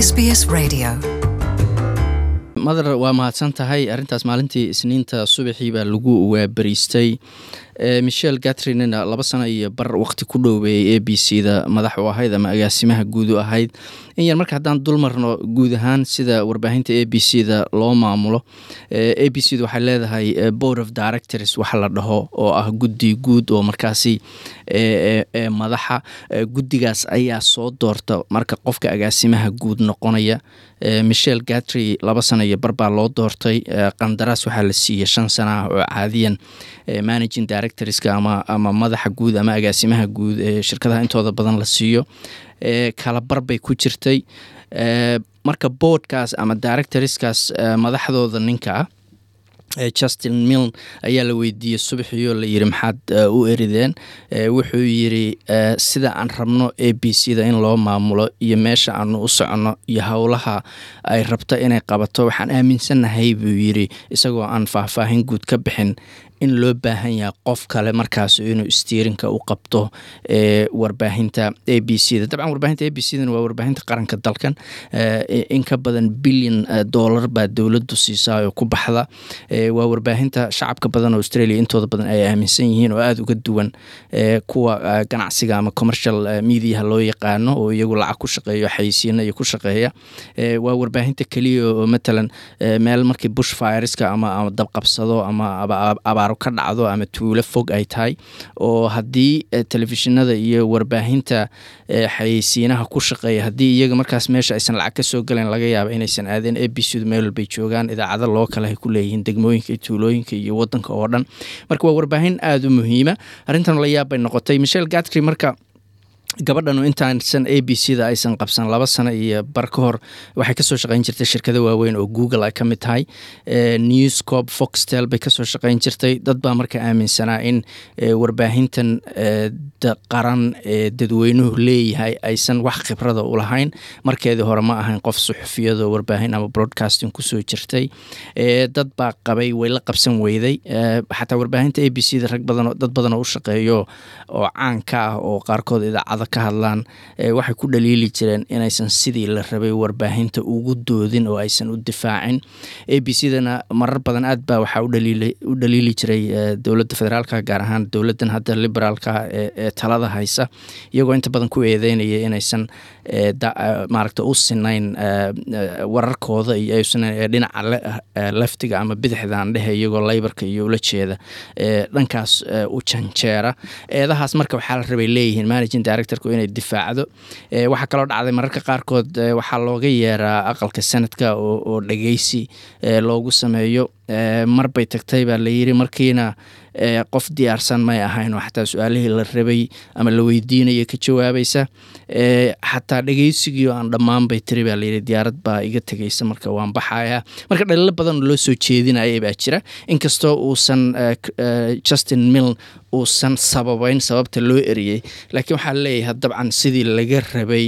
SBS Radio. madar waa mahadsan tahay arrintaas maalintii isniinta subaxii baa lagu waabariistay michel gatrinina laba sano iyo bar waqti ku dhoweeyey a b c da madax u ahayd ama agaasimaha guud u ahayd in yar marka haddaan dul marno guud ahaan sida warbaahinta a b c da loo maamulo a b c da waxay leedahay board of directors waxa la dhaho oo ah guddi guud oo markaasi madaxa guddigaas ayaa soo doorta marka qofka agaasimaha guud noqonaya michel gatry laba sano iyo bar baa loo doortay qandaraas waxaa la siiyey shan sana ah oo caadiyan managing directorska ama ama madaxa guud ama agaasimaha guud ee shirkadaha intooda badan la siiyo kala bar bay ku jirtay marka boardkaas ama directorskaas madaxdooda ninka ah justin miln ayaa la weydiiyey subaxiioo la yiri maxaad u erideen wuxuu yiri sida aan rabno a b c da in loo maamulo iyo meesha aanu u soconno iyo howlaha ay rabto inay qabato waxaan aaminsannahay buu yiri isagoo aan faahfaahin guud ka bixin in loo baahan yahay qof kale markaas inuu stiirinka u qabto warbaahinta a b c da dabcan warbaahinta a b c dana waa warbaahinta qaranka dalkan in ka badan bilyan dollar baa dowladdu siisaa oo ku baxda waa warbaahinta shacabka badan oo australia intooda badan ay aaminsan yihiin oo aada uga duwan kuwa ganacsiga ama commercial mediaha loo yaqaano oo iyagu lacag ku shaqeeyo xayisiina iyo ku shaqeeya waa warbaahinta keliya oo matalan meel markii bush fireska ama ama dabqabsado ama abaaro ka dhacdo ama tuulo fog ay tahay oo haddii telefishinada iyo warbaahinta xayeysiinaha ku shaqeeya haddii iyaga markaas meesha aysan lacag ka soo galayn laga yaaba inaysan aadeen a b c du meel walbay joogaan idaacado loo kale ay ku leeyihiin degmooyinka iyo tuulooyinka iyo wadanka oo dhan marka waa warbaahin aada u muhiima arrintan la yaab bay noqotay michel gatry marka gabadhanu intaansan a b c da aysan qabsan laba sano iyo bar ka hor waxay kasoo shaqeyn jirtay shirkado waaweyn oo google ay ka mid tahay newscop foxtel bay kasoo shaqeyn jirtay dad baa marka aaminsanaa in warbaahintan qaran ee dadweynuhu leeyahay aysan wax khibrada u lahayn markeedii hore ma ahayn qof suxufiyado warbaahin ama broadcasting kusoo jirtay dad baa qabay way la qabsan weyday xataa warbaahinta a b c da rag badan dad badan oo u shaqeeyo oo caanka ah oo qaarkood idaacada ka hadlaan waxay ku dhaliili jireen inaysan sidii la rabay warbaahinta ugu doodin oo aysan u difaacin a b c dana marar badan aad baa waxaa u dhaliili jiray dowladda federaalka gaar ahaan dowladdan hadda liberaalka ee talada haysa iyagoo inta badan ku eedeynaya inaysan maaragta u sinayn wararkooda iyo aysan dhinaca laftiga ama bidixdan dhehe iyagoo laybarka iyo ula jeeda dhankaas u janjeera eedahaas marka waxaa la rabay leeyihiin managing directorku inay difaacdo waxaa kaloo dhacday mararka qaarkood waxaa looga yeeraa aqalka sanadka oo dhegeysi loogu sameeyo marbay tagtay baa layiri markiina qof diyaarsan may ahayn oo xataa su-aalihii la rabay ama la weydiinaya ka jawaabaysa xataa dhegeysigii oo aan dhammaan bay tiri baa layiri diyaarad baa iga tegeysa marka waan baxaya marka dhaliilo badan loo soo jeedinaya baa jira inkastoo uusan justin mill uusan sababeyn sababta loo eriyey laakiin waxaa leeyahay dabcan sidii laga rabay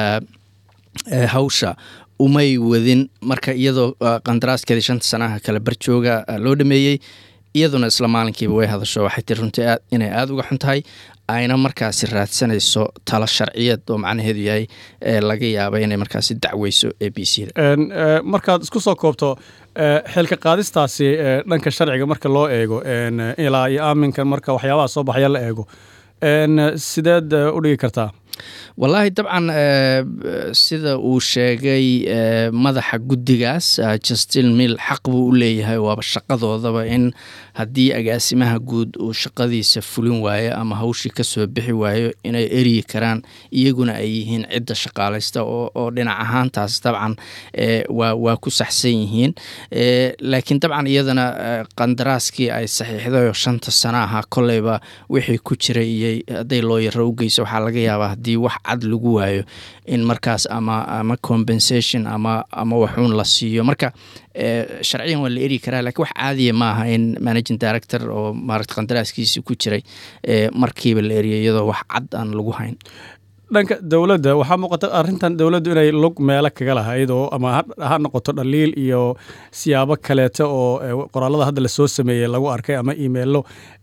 hawsha umay wadin marka iyadoo qandaraaskeedii shanta sanaha kale barjooga loo dhameeyey iyaduna isla maalinkiiba way hadasho waxay tiri runtii inay aada uga xun tahay ayna markaasi raadsanayso talo sharciyeed oo macnaheedu yahay laga yaaba inay markaasi dacweyso a b c da markaad isku soo koobto xilka qaadistaasi dhanka sharciga marka loo eego ilaa iyo aaminkan marka waxyaabaha soo baxaya la eego sideed u dhigi kartaa wallaahi dabcan sida uu sheegay madaxa guddigaas justin mill xaq buu u leeyahay waaba shaqadoodaba in haddii agaasimaha guud uu shaqadiisa fulin waayo ama hawshii kasoo bixi waayo inay eryi karaan iyaguna ay yihiin cidda shaqaalaysta oo dhinac ahaantaas dabcan waa ku saxsan yihiin laakiin dabcan iyadana qandaraaskii ay saxiixday oo shanta sana ahaa koleyba wixii ku jiray iyo hadday looyaro u geyso waxaa laga yaabaa haddii wax cad lagu waayo in markaas ama ama compensation ama ama waxuun la siiyo marka sharciyan waa la eri karaa lakiin wax caadiya maaha in managing director oo maarata qandaraaskiisii ku jiray markiiba la eriyo iyadoo wax cad aan lagu hayn dhanka dowladda waxaa muuqata arrintan dowladdu inay lug meelo kaga lahayd oo ama ha noqoto dhaliil iyo siyaabo kaleeto oo qoraalada hadda lasoo sameeyey lagu arkay ama imeilo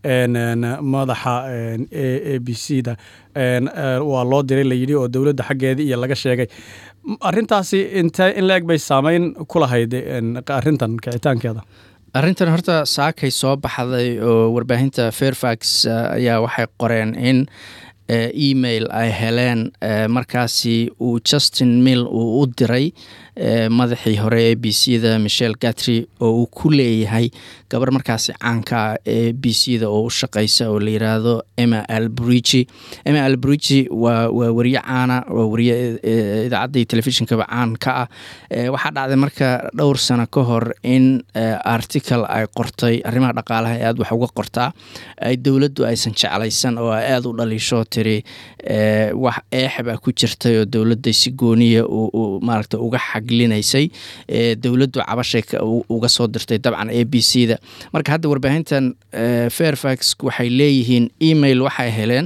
madaxa a b c da waa loo diray layidhi oo dowladda xaggeedii iyo laga sheegay arrintaasi intee in la eg bay saameyn ku lahayd arrintan kicitaankeeda arrintan horta saakay soo baxday oo warbaahinta fairfax ayaa waxay qoreen in email ay heleen markaasi uu justin mill uu u diray madaxii hore ee b c da michel gatry oo uu ku leeyahay gabar markaasi caankaa ee b c da oo u shaqeysa oo la yiraahdo emma albrici emma albrici waa waa wariye caana waa wariye idaacadda telefishinkaba caan ka ah waxaa dhacday marka dhowr sano ka hor in article ay qortay arrimaha dhaqaalaha ee aada wax uga qortaa ay dowladdu aysan jeclaysan oo ay aada u dhaliisho tiri wax eexbaa ku jirtay oo dowladda si gooniya maaragta uga xaglinaysay dowladdu cabashay uga soo dirtay dabcan a b c da marka hadda warbaahintan fairfax waxay leeyihiin email waxay heleen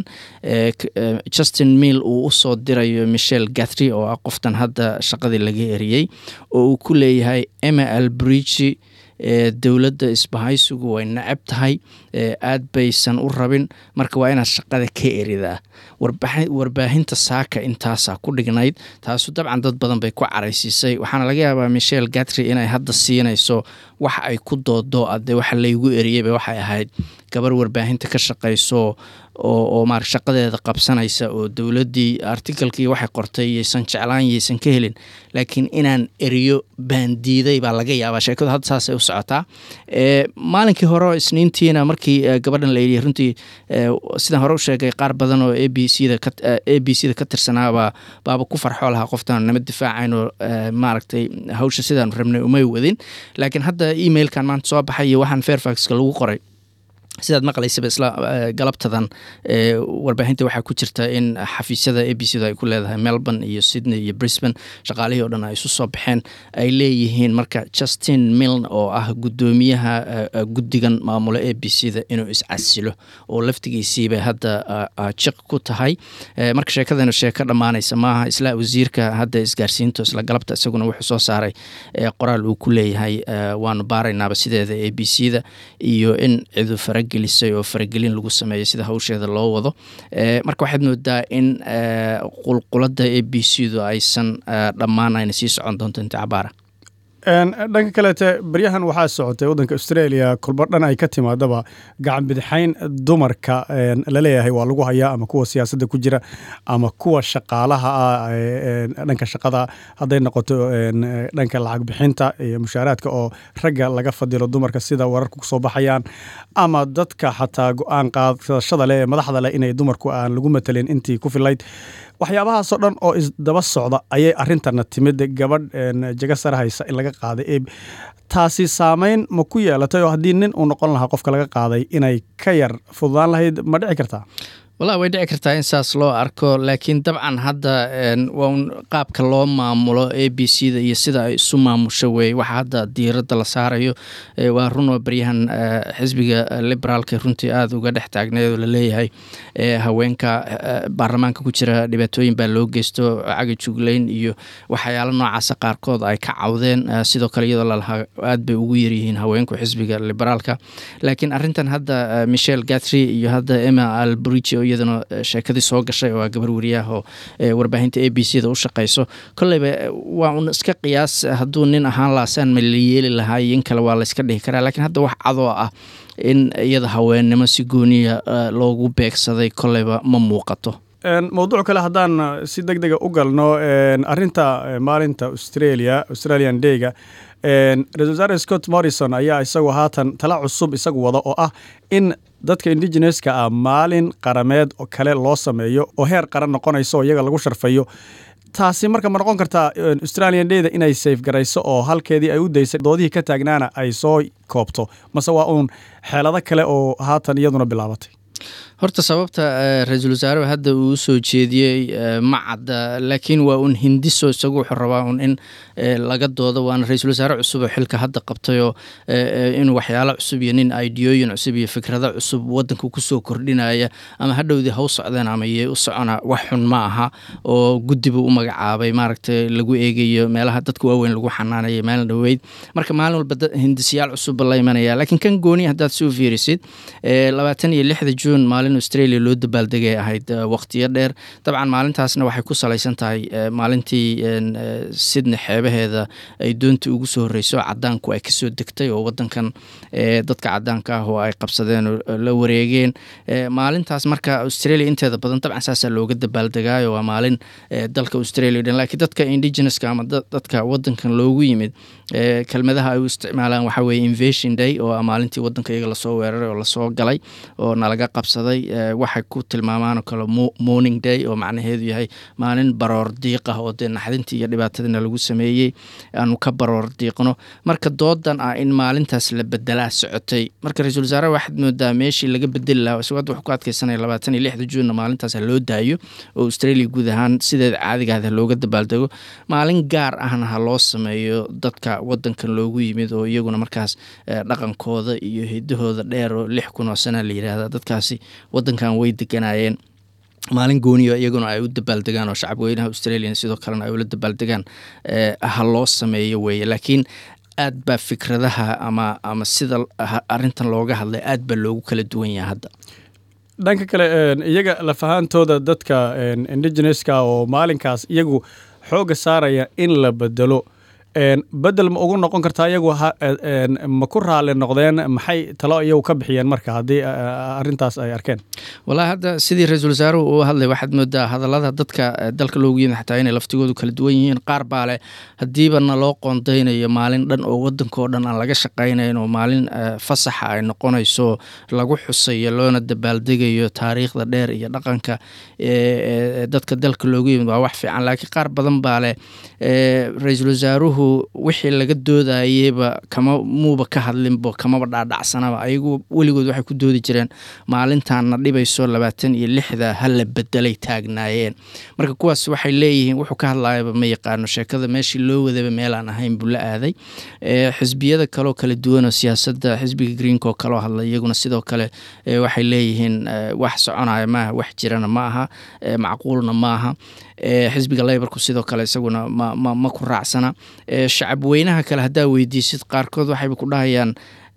justin mill uu usoo dirayo michel gathry oo ah qoftan hadda shaqadii laga eriyey oo uu ku leeyahay emma albrici dowladda isbahaysigu way nacab tahay aad baysan u rabin marka waa inaad shaqada ka eridaa warbaahinta saaka intaasaa ku dhignayd taasu dabcan dad badan bay ku caraysiisay waxaana laga yaabaa michel gatry inay hadda siinayso wax ay ku doodo ade waxa laygu eriyeyba waxay ahayd gabar warbaahinta ka shaqayso oo maar shaqadeeda qabsanaysa oo dowladdii artikalkii waxay qortay yaysan jeclaan yaysan ka helin laakiin inaan eriyo baandiiday baa laga yaabaa sheekadu hadda saasay u socotaa maalinkii hore isniintiina markii gabadhan la yidhi runtii sidaan hore u sheegay qaar badan oo a b c da a b c da ka tirsanaabaa baaba ku farxoo lahaa qoftaan nama difaacayn oo maaragtay hawsha sidaan rabnay umay wadin laakiin hadda emailkan maanta soo baxay iyo waxaan fairfaxka lagu qoray sidaad maqlaysaba isla galabtadan warbaahinta waxaa ku jirta in xafiisyada a b c da ay ku leedahay melbourne iyo sydney iyo brisbane shaqaalihii o dhan ay isu soo baxeen ay leeyihiin marka justin miln oo ah guddoomiyaha guddigan maamulo a b c da inuu iscasilo oo laftigiisiibay hadda jiq ku tahay marka sheekadana sheeko dhammaanaysa maaha isla wasiirka hadda isgaarsiinto isla galabta isaguna wuxuu soo saaray qoraal uu ku leeyahay waanu baaraynaaba sideeda a b c da iyo in cidu fara gelisay oo faragelin lagu sameeyay sida hawsheeda loo wado marka waxaad moodaa in qulqulada a b c du aysan dhammaanayna sii socon doonto inta cabaara dhanka kaleete baryahan waxaa socotay waddanka australia kulba dhan ay ka timaadaba gacan bidixayn dumarka laleeyahay waa lagu hayaa ama kuwa siyaasadda ku jira ama kuwa shaqaalaha ah dhanka shaqada hadday noqoto dhanka lacag bixinta iyo mushaaraadka oo ragga laga fadilo dumarka sida wararka kusoo baxayaan ama dadka xataa go-aan qaadashada leh ee madaxda leh inay dumarku aan lagu matelin intii ku filayd waxyaabahaasoo dhan oo isdaba socda ayay arintana timid gabadh jaga sare haysa in laga qaaday taasi saameyn ma ku yeelatay oo haddii nin uu noqon lahaa qofka laga qaaday inay ka yar fududaan lahayd ma dhici kartaa wallahi way dhici kartaa in saas loo arko laakiin dabcan hadda waa un qaabka loo maamulo a b c da iyo sida ay isu maamusho wey waxa hadda diiradda la saarayo waa runoo baryahan xisbiga liberaalka runtii aada uga dhex taagneed oo laleeyahay haweenka baarlamaanka ku jira dhibaatooyin baa loo geysto caga juglayn iyo waxyaalo noocaasa qaarkood ay ka cawdeen sidoo kale iyadoo lalahaa aad bay ugu yaryihiin haweenku xisbiga liberaalka laakiin arintan hadda michel gatry iyo hadda emma albrici iyadana sheekadii soo gashay oo gabar wariyaah oo warbaahinta a b c da u shaqeyso kolleyba waa un iska qiyaas hadduu nin ahaan laasaan ma la yeeli lahaa iyo in kale waa layska dhihi karaa lakiin hadda wax cadoo ah in iyada haweennimo si gooniya loogu beegsaday kolleyba ma muuqato mowduuc kale haddaan si deg dega u galno arinta maalinta australia australian dayga ra-isul wasaare scott morrison ayaa isagu haatan tala cusub isagu wada oo ah in dadka indigeneska ah maalin qarameed kale loo sameeyo oo heer qaran noqonayso oo iyaga lagu sharfayo taasi marka ma noqon kartaa australian dayda inay safe garayso oo halkeedii ay u daysay doodihii ka taagnaana ay soo koobto mase waa uun xeelado kale oo haatan iyaduna bilaabatay horta sababta ra-iisul wasaaraha hadda uu usoo jeediyey ma cadda laakiin waa un hindiso isagu wuxuu rabaa un in laga doodo waana ra-iisul wasaare cusub oo xilka hadda qabtayoo in waxyaalo cusub iyo nin ideyooyin cusub iyo fikrado cusub wadanka kusoo kordhinaya ama hadhowdii ha u socdeen ama yee u socona wax xun ma aha oo guddibu u magacaabay maaragtay lagu eegayo meelaha dadka waaweyn lagu xanaanaya maalin dhoweyd marka maalin walba hindisyaal cusubba la imanaya laakiin kan gooni haddaad si u fiirisid labaatan iyo lixda juun maalin australia loo dabaaldegay ahayd waqtiyo dheer dabcan maalintaasna waxay ku salaysan tahay maalintii sidney xeebaheeda ay doontii ugu soo horreyso cadaanku ay kasoo degtay oo wadankan dadka cadaanka ah oo ay qabsadeen oo la wareegeen maalintaas marka australia inteeda badan dabcan saasaa looga dabaaldegaayo waa maalin dalka australia dhan lakiin dadka indigenouska ama dadka wadankan loogu yimid kelmadaha ay u isticmaalaan waxaa weye invasion day oo maalintii wadanka iyaga lasoo weeraray oo lasoo galay oo nalaga qabsaday waxay ku tilmaamaan oo kale morning day oo macnaheedu yahay maalin baroor diiq ah oo dee naxdintii iyo dhibaatadina lagu sameeyey aanu ka baroor diiqno marka doodan ah in maalintaas la bedelaa socotay marka ra-iisul wasaaraha waxaad moodaa meeshii laga bedeli lahaa isagoo hadda wuxuu ku adkeysanaya labaatan iyo lixda juunna maalintaas ha loo daayo oo australia guud ahaan sideeda caadigaada looga dabaaldego maalin gaar ahna ha loo sameeyo dadka wadankan loogu yimid oo iyaguna markaas dhaqankooda iyo hidahooda dheer oo lix kun oo sana la yidhaahda dadkaasi wadankan way deganayeen maalin gooniyo iyaguna ay u dabaaldegaan oo shacabweynaha australian sidoo kalena ay ula dabaaldegaan ha loo sameeyo weeye laakiin aad baa fikradaha ama ama sida arintan looga hadlay aad baa loogu kala duwan yahay hadda dhanka kale iyaga lafahaantooda dadka indigeneska oo maalinkaas iyagu xoogga saaraya in la bedelo bedel ma ugu noqon kartaa iyagu ma ku raali noqdeen maxay talo iyagu ka bixiyeen marka haddii arintaas ay arkeen walahi hadda sidii ra-iisul wasaaruhu uu hadlay waxaad moodaa hadallada dadka dalka loogu yimid xataa inay laftigoodu kala duwan yihiin qaar baa leh haddiiba na loo qoondaynayo maalin dhan oo wadankao dhan aan laga shaqaynayn oo maalin fasaxa ay noqonayso lagu xusayo loona dabaaldegayo taariikhda dheer iyo dhaqanka dadka dalka loogu yimid waa wax fiican laakiin qaar badan baa leh ra-iisul wasaaruhu wixii laga doodayeyba kama muuba ka hadlinbo kamaba dhaadhacsanaba ayagu weligood waxay ku doodi jireen maalintaanna dhibayso labaatan iyo lixda hala bedelay taagnaayeen marka kuwaas waxay leeyihiin wuxuu ka hadlayaba ma yaqaano sheekada meeshii loo wadaba meelaan ahayn buu la aaday xisbiyada kaleo kala duwanoo siyaasadda xisbiga greenko kaloo hadlay iyaguna sidoo kale waxay leeyihiin wax soconaya maaha wax jirana ma aha macquulna maaha xisbiga leybarku sidoo kale isaguna ma ku raacsana shacab weynaha kale haddaa weydiisid qaarkood waxayba ku dhahayaan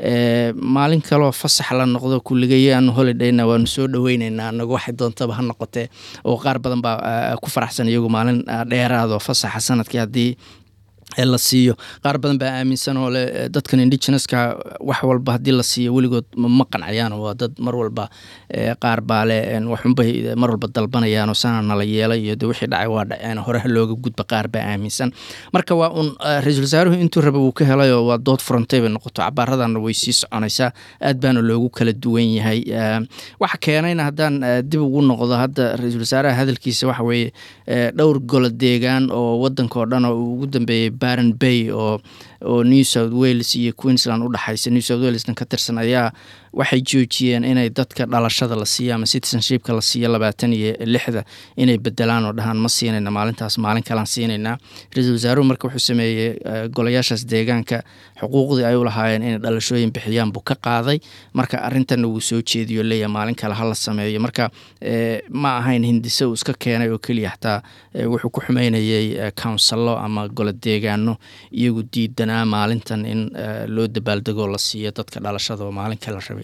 maalin kaloo fasax la noqdo kulligayaanu holidayna waanu soo dhoweyneynaa anagu waxay doontaba ha noqotee oo qaar badan baa ku faraxsan iyagu maalin dheeraadoo fasaxa sanadkii haddii la siiyo qaar badan baa aaminsan oo le dadkan indigeneska wax walba haddii la siiyo weligood ma qancayaan waa dad mar walba qaar baa le waxunbay mar walba dalbanayaan oo sana nala yeelay iyo de wixii dhacay waa dhaceen hore looga gudba qaar baa aaminsan marka waa un ra-iisul wasaaruhu intuu raba wuu ka helayoo waa dood furantay bay noqoto cabaaradana way sii soconaysaa aad baana loogu kala duwan yahay waxa keenayna haddaan dib ugu noqdo hadda ra-iisul wasaaraha hadalkiisa waxa weeye dhowr golo deegaan oo wadanka oo dhan oo ugu dambeeyey baron bay oo oo new south wales iyo queensland u dhexaysa new south walesna ka tirsan ayaa waxay joojiyeen inay dadka dhalashada la siiyo ama citizenshipka la siiyo labaatan iyo lixda inay bedelaan oo dhahaan ma siinayna maalintaas maalin kalaan siinaynaa ra-iisul wasaaruhu marka wuxuu sameeyey golayaashaas deegaanka xuquuqdii ay u lahaayeen inay dhalashooyin bixiyaan buu ka qaaday marka arintanna wuu soo jeediyo leeyahay maalin kale hala sameeyo marka ma ahayn hindise uu iska keenay oo keliya xataa wuxuu ku xumeynayey counsello ama golo deegaano iyagu diidanaa maalintan in loo dabaaldego la siiyo dadka dhalashada oo maalin kale rabay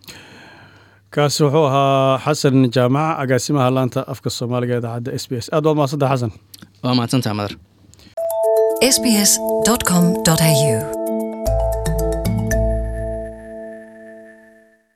kaasi wuxuu ahaa xasan jaamaca agaasimaha laanta afka soomaaliga idaacadda s b s aad waad mahadsantaha xasan waa mahadsantaha madar sbs.com.au